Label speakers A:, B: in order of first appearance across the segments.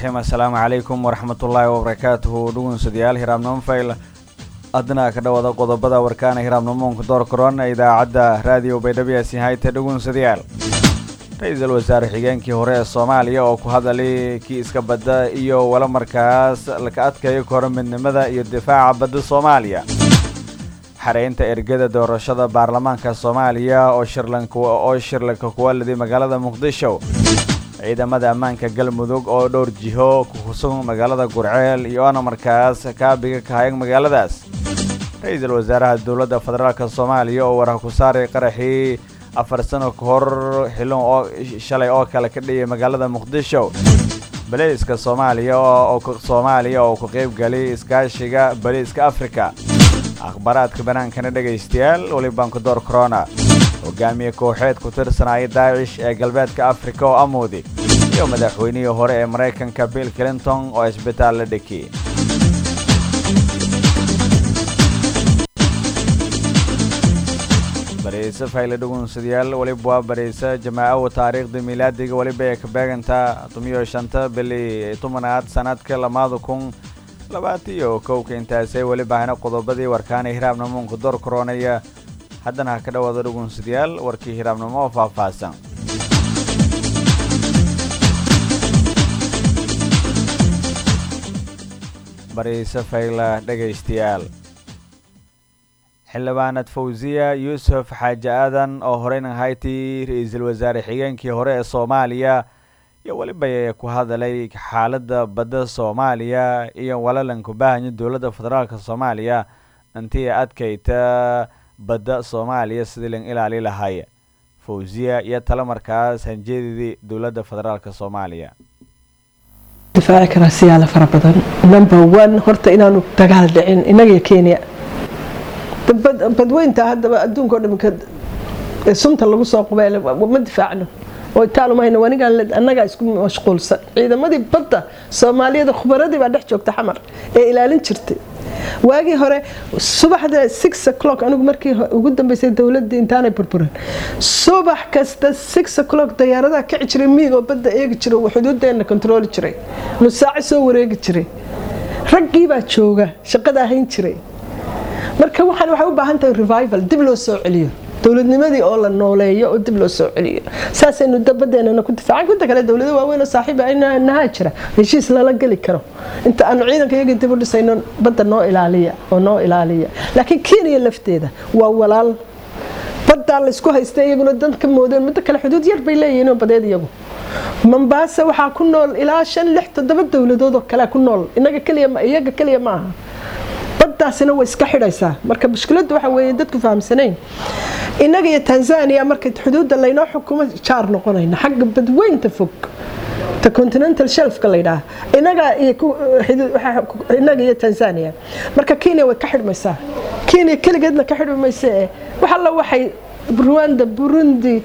A: raxiim assalaamu calaykum waraxmatullaahi wabarakaatuhu dhugunsadayaal hiraabnimo fayl adna ka dhawada qodobada warkaana hiraabnimoonka door korona idaacadda raadiyo baydhabiyaasi hayte dhugunsadayaal ra-iisul wasaare xigeenkii hore ee soomaaliya oo ku hadalay kii iska badda iyo wala markaas laka adkayo koro midnimada iyo difaaca badda soomaaliya xareynta ergada doorashada baarlamaanka soomaaliya oo shirlanoo shirlanka kuwaladi magaalada muqdisho ciidamada ammaanka galmudug oo dhowr jiho ku husan magaalada gurceel iyoona markaas kaabiga ka hayag magaaladaas ra-iisul wasaaraha dowladda federaalk soomaaliya oo warah ku saaray qaraxii afar sano ka hor xilon oo shalay oo kale ka dhiyay magaalada muqdisho baliiska soomaaliya soomaaliya oo ku qayb galay iskaashiga baliiska afrika akhbaaraadka banaankana dhegaystayaal welibaan ku door corona hogaamiye kooxeed ku tirsanaya daacish ee galbeedka afrika oo amoodi iyo madaxweynihii hore ee maraykanka bill clinton oo isbitaal la dhekiyey bariise fayle dhugunsadayaal weliba waa bariise jamaacawa taariikhda miilaadiga weliba ee ka beegantaa tumiyo shanta bili tobanaad sanadka lamaada kun labaatiyo kowka intaasay weliba hana qodobadii warkaana hiraabnamoonka door koronaya haddana ha ka dhawaada dhugunsadayaal warkii hiraabnimo oo faahfaahsan bariise fayla dhegaystayaal xildhibaanad fawsiya yuusuf xaaji aadan oo horeyna haytii ra-iisul wasaare xigeenkii hore ee soomaaliya iyo weliba ku hadalay xaaladda badda soomaaliya iyo walalanku baahanya dowladda federaalk soomaaliya intii adkayta badda soomaaliya sidii lan ilaali lahay fawsiya iyo talo markaas hanjeedidii dowladda federaalk soomaaliya
B: difaaci karaa siyaala fara badan number one horta inaanu dagaal dhicin innaga kenya badweynta haddaba adduunka o dhamika sunta lagu soo qubeel ma difaacno oo itaalumahayna wanigaan annagaa isku mashquulsan ciidamadii badda soomaaliyada khubaradii baa dhex joogta xamar ee ilaalin jirtay waagii hore subaxda six o'clock anigu markii ugu dambeysay dowladii intaanay burburin subax kasta six o'clock dayaaradaha kici jiray miig oo badda eegi jiray oo xuduudeena kontrooli jiray nusaaco soo wareegi jiray raggii baa jooga shaqada hayn jiray marka waxaan waxay u baahan tahay revival dib loo soo celiyo dowladnimadii oo la nooleeyo oo dib loo soo celiyo saasaynu dabadeenana ku difaacan inta kale dowlado waaweyn oo saaxiiba nahaa jira heshiis lala geli karo inta aanu ciidanka iyaga dib u dhisayno badda noo ilaaliya oo noo ilaaliya laakiin kenya lafteeda waa walaal baddaa laysku haysta iyaguna dan ka moodeen midda kale xuduud yar bay leeyihiin oo badeed iyagu mombaasa waxaa ku nool ilaa shan lix toddoba dowladood oo kalea ku nool inaga keliya iyaga keliya ma aha baddaasina way iska xidhaysaa marka mushkiladdu waxa weeye dadku fahamsanayn innaga iyo tanzania marka xuduudda laynoo xukumo jaar noqonayna xagga badweynta fog ta continental shelfka laydhaah inaga inaga iyo tanzania marka kenya way ka xidhmaysaa kenya keligeedna ka xidhmi mayse ee wax alla waxay rwanda burundi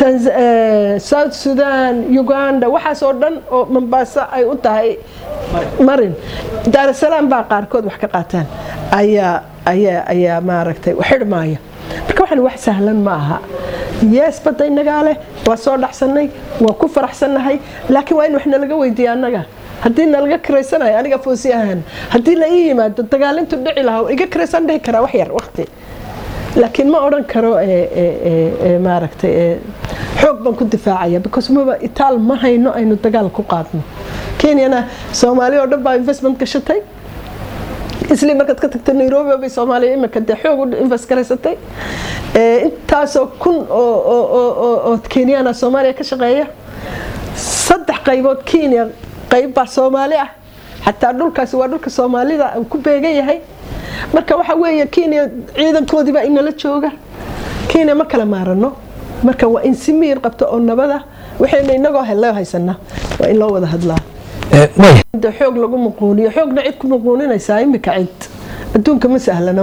B: south sudan uganda waxaas oo dhan oo mombaaso ay u tahay marin daarasalaam baa qaarkood wax ka qaataan ayaa ayaa ayaa maaragtay xidhmaaya marka waxaan wax sahlan ma aha yees badda inagaa leh waa soo dhaxsanay waa ku faraxsannahay laakiin waa in wax nalaga weydiiya annaga haddii nalaga kiraysanayo aniga foosi ahaan haddii la ii yimaado dagaalintu dhici lahaa iga kiraysaan dhihi karaa wax yar waqti laakiin ma odhan karo maaragtay xoog baan ku difaacaya because maba itaal ma hayno aynu dagaal ku qaadno kenyana soomaaliya oo dhan baa investment gashatay isli markaad ka tagta nairobi bay soomaaliya imika dee xoog u invest garaysatay intaasoo kun oo kenyana soomaaliya ka shaqeeya saddex qaybood kenya qayb baa soomaali ah xataa dhulkaasi waa dhulka soomaalida ku beegan yahay marka waxa weeye kenya ciidankoodiibaa inala jooga kenya ma kala maarano marka waa in si miyir qabto oo nabada waxaynu inagoo hello haysana waa in loo wada hadlaa xoog lagu muquuniyo xoogna cid ku muquuninaysaa imika cid adduunka ma sahlano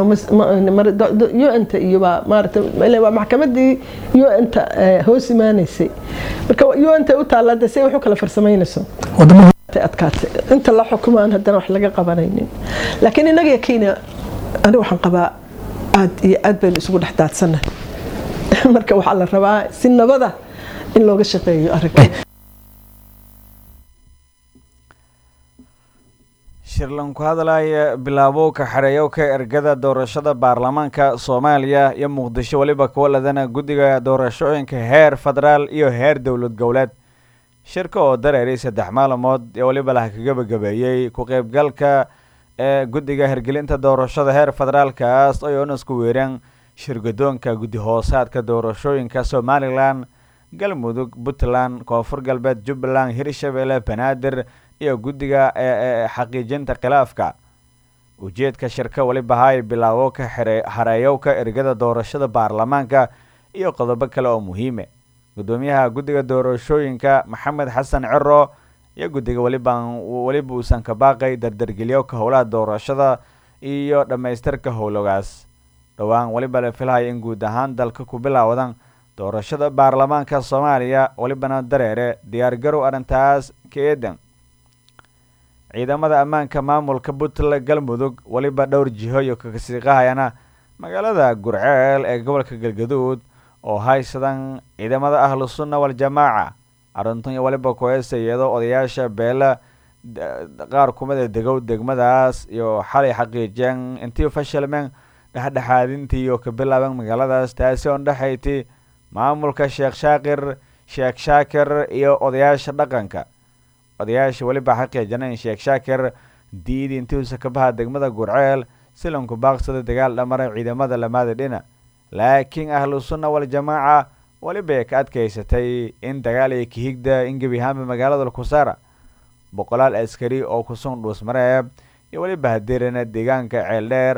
B: un-ta iyo waa maxkamadii un-ta hoos imaanaysay marka un-ta u taallaa de say wax u kala farsamaynayso adkaatay inta la xukumo aan haddana wax laga qabanaynin laakiin innaga iyo kenya aniga waxaan qabaa aad iyo aad baynu isugu dhex daadsannahay marka waxaa la rabaa si nabada in looga shaqeeyo arrinka
A: shirlan ku hadlaya bilaabowka xareeyowka ergada doorashada baarlamaanka soomaaliya iyo muqdisho weliba kuwa ladana guddiga doorashooyinka heer federaal iyo heer dowlad goboleed shirka oo dareeray saddex maalmood ee weliba laha ka gabagabeeyey ku qeybgalka ee guddiga hirgelinta doorashada heer federaalkaas oo oonasku weereen shirgadoonka guddi hoosaadka doorashooyinka somalilan galmudug puntland koonfur galbeed jubbaland hirshabelle banaadir iyo guddiga ee xaqiijinta khilaafka ujeedka shirka weliba hay bilaabo ka hareeyowka ergada doorashada baarlamaanka iyo qodobo kale oo muhiime gudoomiyaha guddiga doorashooyinka maxamed xasan ciro iyo guddiga weliban weliba uusan ka baaqay dardargeliyowka howlaha doorashada iyo dhammaystirka howlogaas dhowaan weliba la filhaya in guud ahaan dalka ku bilaawadan doorashada baarlamaanka soomaaliya welibana dareere diyaargarow arrintaas ka eedan ciidamada ammaanka maamulka puntland galmudug weliba dhowr jiho iyo kakasiiqahayana magaalada gurceel ee gobolka galgaduud oo haysadan ciidamada ahlu sunna waljamaaca arrintan iyo weliba ku-heesa iyadoo odayaasha beela qaar kumida degow degmadaas iyo xalay xaqiijiyeen intii fashilmeen dhexdhexaadintii iyo ka bilaaban magaaladaas taasi oo dhexayti maamulka sheekh shaakir sheekh shaakir iyo odayaasha dhaqanka odayaasha weliba xaqiijana in sheekh shaakir diidi intiuusa ka baha degmada gurceel silanku baaqsada dagaal dhamara ciidamada lamaada dhina laakiin ahlu sunna waljamaaca weliba ka adkaysatay in dagaal iyo kahigda in gebi ahaanba magaalada kusaara boqolaal askari oo kusun dhuusmareeb iyo weliba hadirana deegaanka ceeldheer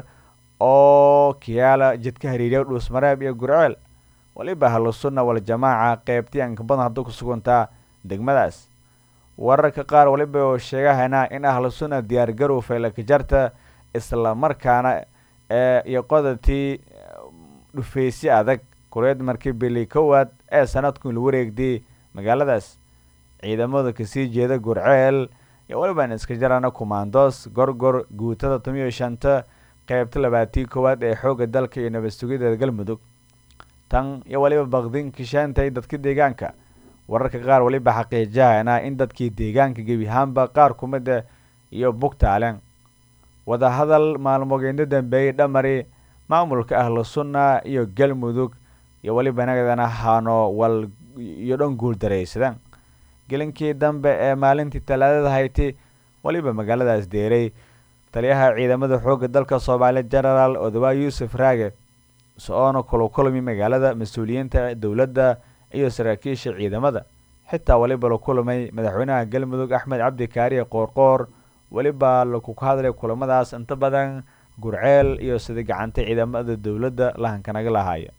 A: oo kiyaala jidka hariiriya dhuusmareeb iyo gurceel weliba ahlu sunna waljamaaca qeybtii anka badan hadduu ku sugantaa degmadaas wararka qaar weliba oo sheegahana in ahlu sunna diyaargarow feelakajarta isla markaana ee iyo qodatii dhufeysyo adag kureed markii bili kowaad ee sanadku la wareegday magaaladaas ciidamada kasii jeeda gurceel iyo weliban iska jarana kumaandoos gorgor guutada tomiyo shanta qeybta labaatii koowaad ee xoogga dalka iyo nabad sugidda galmudug tan iyo weliba baqdin kishaantay dadka deegaanka wararka qaar weliba xaqiijahana in dadkii deegaanka gebi ahaanba qaar kumida iyo bugtaaleen wadahadal maalmogeedna dambeeyey dhamari maamulka ahlu sunna iyo galmudug iyo weliba nagadana hano wal iyo dhan guul daraysadaan gelinkii dambe ee maalintii talaadada hayti weliba magaaladaas deeray taliyaha ciidamada xoogga dalka soomaaliya genaraal odawaa yuusuf raage so-oona kulakulmi magaalada mas-uuliyiinta dowladda iyo saraakiisha ciidamada xitaa weliba la kulmay madaxweynaha galmudug axmed cabdi kaariye qoorqoor weliba laku hadlay kulamadaas inta badan gurceel iyo sida gacanta ciidamada dowladda lahankanaga lahaaya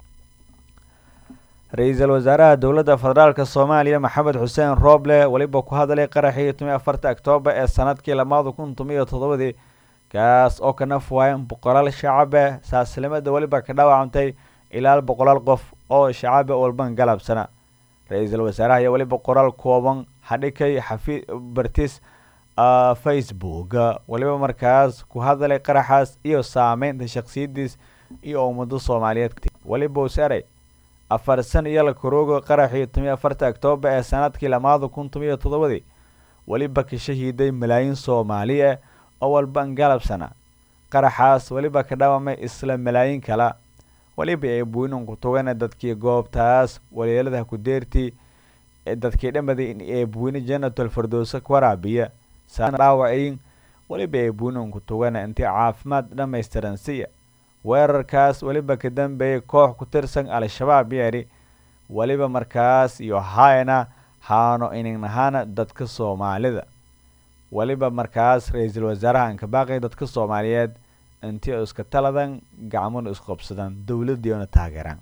A: ra-iisul wasaaraha dowladda federaalka soomaaliya maxamed xuseen rooble weliba ku hadlay qaraxii tomiyo afarta oktoobar ee sanadkii lamaada kun tomiyo toddobadii kaas oo ka naf waayan boqolaal shacabe saaslimada weliba ka dhaawacantay ilaa boqolaal qof oo shacabe walban galabsana ra-iisul wasaaraha iyo weliba qoraal kooban hadhikay xafi bartis facebook weliba markaas ku hadlay qaraxaas iyo saameynta shaksiyadiis iyo ummado soomaaliyeed weliba usaray afar san iyo la karooga qaraxii tomiyo afarta oktoobar ee sanadkii lamaada kun tomiyo toddobadii weliba ka shahiiday malaayiin soomaali ah oo walban galabsana qaraxaas weliba ka dhaawamay isla malaayiin kala weliba ay buinanku tugana dadkii goobtaas waliiladaha ku deertii dadkii dhamaday ee buine janatal fardowsa ku waraabiya dhaawacayn weliba ay buinanku tugana intii caafimaad dhammaystiran siya weerarkaas weliba ka dambeeyay koox ku tirsan al-shabaab yeeri weliba markaas iyo hayna haano ininahaana dadka soomaalida weliba markaas ra-iisul wasaaraha ankabaaqay dadka soomaaliyeed intii iska taladan gacmona isqobsadaan dowladiiona taageeraan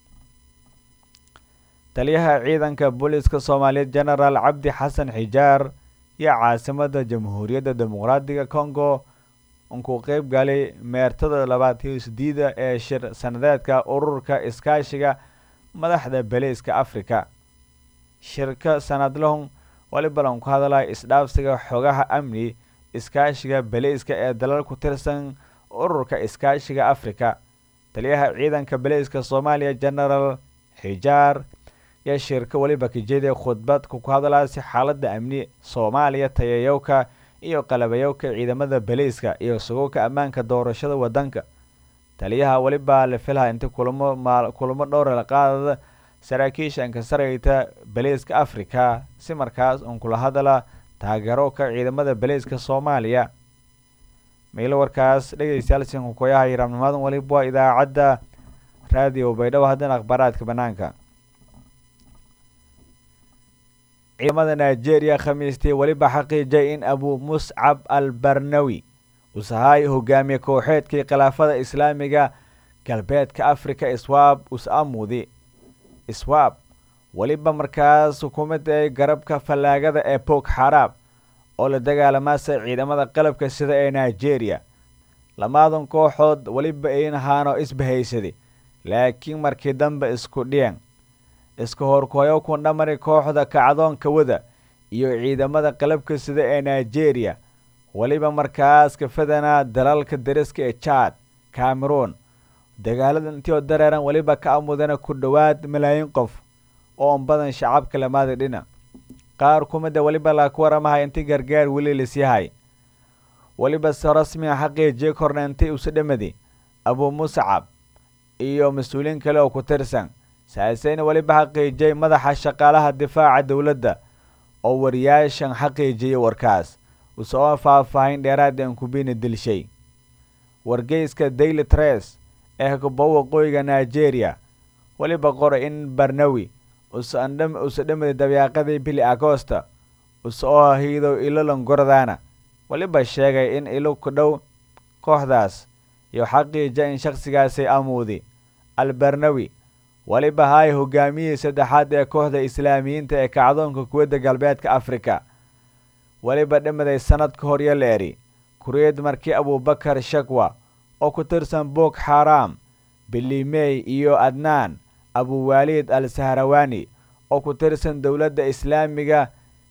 A: taliyaha ciidanka booliiska soomaaliyeed genaraal cabdi xasan xijaar iyo caasimada jamhuuriyadda dimuqraadiga congo unkuu qeyb galay meertada labaad iyo sideeda ee shir sanadeedka ururka iskaashiga madaxda beliiska africa shirka sanadlahun walibalan ku hadlaya isdhaafsiga xogaha amni iskaashiga beliiska ee dalal ku tirsan ururka iskaashiga africa taliyaha ciidanka beliiska soomaaliya genaraal xijaar iyo shirka weliba kajeediya khudbad ku hadlaya si xaalada amni soomaaliya tayayowka iyo qalabayowka ciidamada baliiska iyo sugowka ammaanka doorashada wadanka taliyaha welibaa la filaha inta kulamo kulamo dhowra la qaadada saraakiisha inkasarayta baliiska africa si markaas uun kula hadala taageerowka ciidamada baliiska soomaaliya miilo warkaas dhegeystayaal sinkukoyaha yiraabnimadan waliba waa idaacadda raadiyo baydhabo haddana akhbaaraadka banaanka ciidamada nigeria khamiistii weliba xaqiijay in abu muscab al barnawi usahay hogaamiye kooxeedkii khilaafada islaamiga galbeedka africa iswaab us-amudi iswaab weliba markaas xukuumadda ee garabka fallaagada ee bog xaraab oo la dagaalamaasa ciidamada qalabka sida ee nigeria lamaadan kooxood weliba ayn ahaano isbahaysaday laakiin markii dambe isku dhiyeen iska horkooyo ku dhamari kooxda kacdoonka wada iyo ciidamada qalabka sida ee nigeria weliba markaas kafadanaa dalalka dariska ee jad cameroon dagaalada intii oo dareeran weliba ka amudana ku dhowaad malaayiin qof oo on badan shacabka lamaada dhina qaar kumida weliba laku waramahay inti gargaar weli lisyahay weliba se rasmiga xaqiijiye korna inti usu dhamadi abu muscab iyo mas-uuliyiin kale oo ku tirsan saaseyna weliba xaqiijiyay madaxa shaqaalaha difaaca dowladda oo wariyaashan xaqiijiyay warkaas usoo faahfaahin dheeraada ankubina dilshay wargeyska daily tres ee kuba waqooyiga nigeria weliba qoray in barnawi usa dhamadi dabeeqadii bili agosta usoo hiidow ilolan gordaana weliba sheegay in ilo ku dhow kooxdaas iyo xaqiija in shakhsigaasi amuudi al barnawi weliba hay hogaamiyihii saddexaad ee kooxda islaamiyiinta ee kacdoonka kuwadda galbeedka africa weliba dhamaday sanad ka hor la eri kuriyad markii abubakar shakwa oo ku tirsan bog xaram bilimey iyo adnaan abuwaalid al sahrawani oo ku tirsan dowladda islaamiga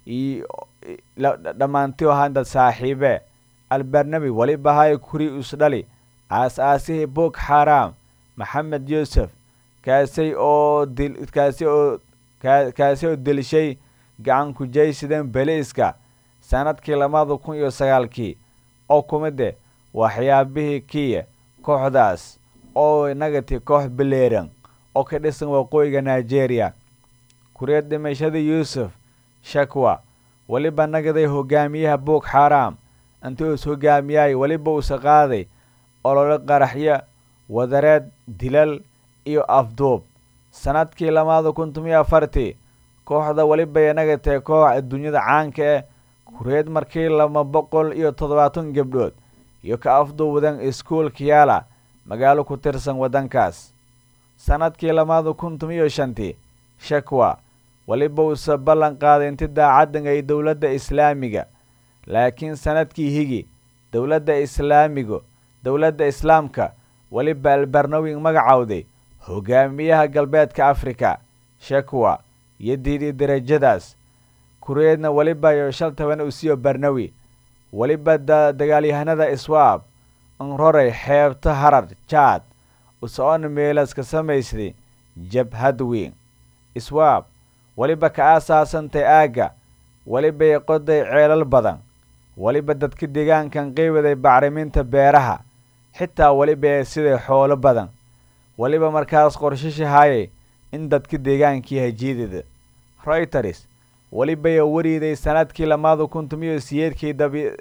A: dhammaantii handad saaxiibe albarnabi weliba hay kuri isdhali aas-aasihii bog xaram maxamed yuusuf kaasi oo kaasi oo kaasi oo dilishay gacan kujaysidan beliiska sanadkii labada kun iyo sagaalkii oo kumide waxyaabihii kiya kooxdaas oo nagati koox beleeran oo ka dhisan waqooyiga nigeria kuriyad dhimashadii yuusuf shakwa weliba nagaday hogaamiyaha bog xaram intii is hogaamiyay weliba usa qaaday olole qaraxyo wadareed dilal iyo afduub sanadkii lamaada kun tomiyo afartii kooxda weliba nagatay koox adduunyada caanka eh kuriyad markii laba boqol iyo toddobaatan gabdhood iyo ka afduubdan iskuolka yaala magaalo ku tirsan waddankaas sanadkii lamaada kun tomiyo shantii shakwa weliba uuse ballan qaaday inti daacadan ay dowladda islaamiga laakiin sanadkii higi dowladda islaamigu dowladda islaamka weliba albarnawing magacowday hogaamiyaha galbeedka africa shakwa iyo diidii darajadaas kureedna weliba iyo shal toban usiyo barnawi weliba dagaalyahanada iswaab nroray xeebta harar jaad usoona meelaska samaysday jabhad weyn iswaab weliba ka aasaasantay aagga welibay qoday ceelal badan weliba dadka deegaankan qeybaday bacriminta beeraha xitaa weliba siday xoolo badan weliba markaas qorshashahayay in dadka deegaankii hajiidida royters welibaya wariiday sanadkii lamaada kun tomiyo siyeedkii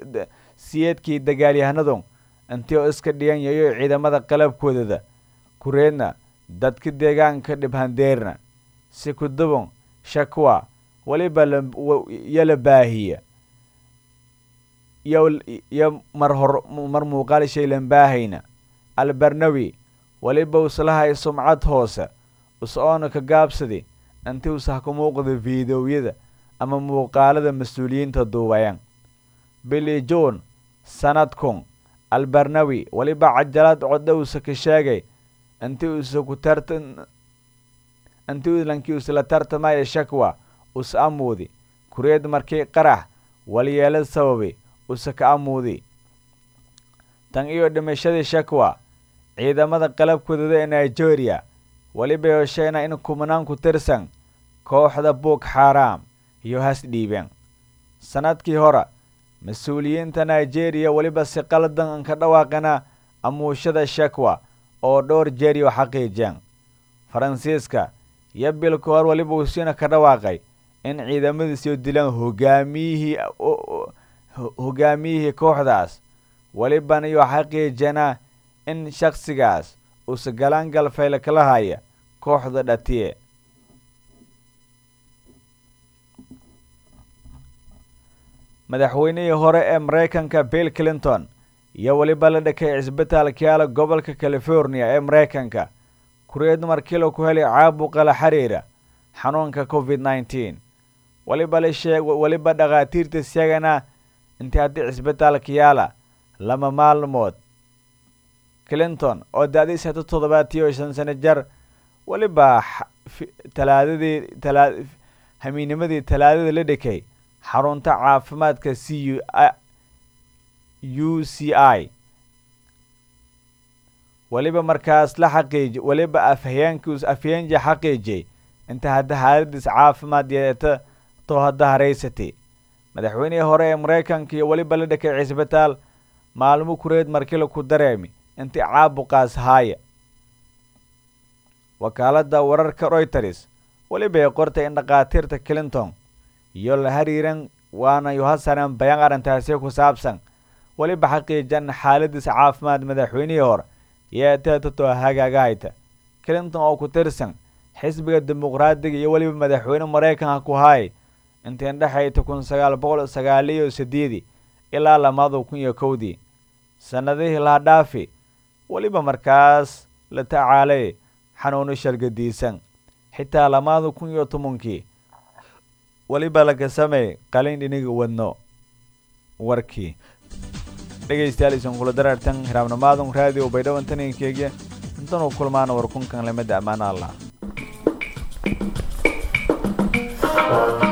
A: siyeedkii dagaalyahanadu intii oo iska dhigan yayo ciidamada qalabkoodada kureedna dadka deegaanka dhibhandeerna si kudubon shakwa weliba yala baahiya yo mar hor mar muuqaal shaylan baahayna albarnawi weliba uslahay sumcad hoose us-oona ka gaabsadi intii usah ku muuqda fiidowyada ama muuqaalada mas-uuliyiinta duubayan billy john sanadkun albarnawi weliba cajalad codhowsa ka sheegay intii usa ku tarta intii lankii usla tartamaya shakwa us amuudi kureed markii qarax walyeelad sababay usa ka amuudi tan iyo dhimashadii shakwa ciidamada qalabkoodada ee nigeria weliba yosheyna in kumanaan ku tirsan kooxda bog xaram iyo has dhiibeen sanadkii hore mas-uuliyiinta nigeria weliba si qaldan ka dhawaaqana amuushada shakwa oo dhowr jeeriyo xaqiijeen faransiiska iyo bil ka hor weliba usiina ka dhawaaqay in ciidamadiisiyo dilaan hogaamiyihii hogaamiyihii kooxdaas welibana iyo xaqiijana in shakhsigaas uusa galaan galfayl kala haya kooxda dhatiye madaxweynihii hore ee maraykanka bill clinton iyo weliba la dhakay cisbitaalka yaala gobolka california ee maraykanka kureed markila ku helay caabuqa la xiriira xanuunka covid nneteen weliba la sheeg weliba dhakhaatiirta sheegana intii haddii cisbitaalka yaala lama maalmood clinton oo da-diis hata toddobaatiyo shan sano jar weliba talaadadii talaa hamiinimadii talaadada la dhakay xarunta caafimaadka c u u c i weliba markaas la xaqiiji weliba afhayeenkiis afhayeenja xaqiijiyay inta hadda xaaladiis caafimaad yeeta too hadda haraysatay madaxweynihii hore ee maraykanka iyo weliba la dhakay cisbitaal maalmo kureed markila ku dareemi intii caabuqaas haaya wakaaladda wararka royters weliba ay qortay in dhakhaatiirta clinton iyo la hariiran waana yohasanan bayaan arrintaasi ku saabsan weliba xaqiijan xaaladiis caafimaad madaxweynihii hore yeeteetatoo hagaagahayta clinton oo ku tirsan xisbiga dimuqraadiga iyo weliba madaxweyne maraykanka ku haay intii dhexayta kun sagaal boqol sagaaliyo sideedii ilaa lamada kun iyo kowdii sannadihii laha dhaafi weliba markaas la tacaalay xanuuno shargadiisan xitaa lamada kun iyo tobankii weliba laga sameey qalin dhiniga wadno warkii dhegaystayaal isan kula daraartan hiraabnamaadun raadiyo baydhawan taninkeyga intanuu kulmaana warkunkan lamada ammaana allah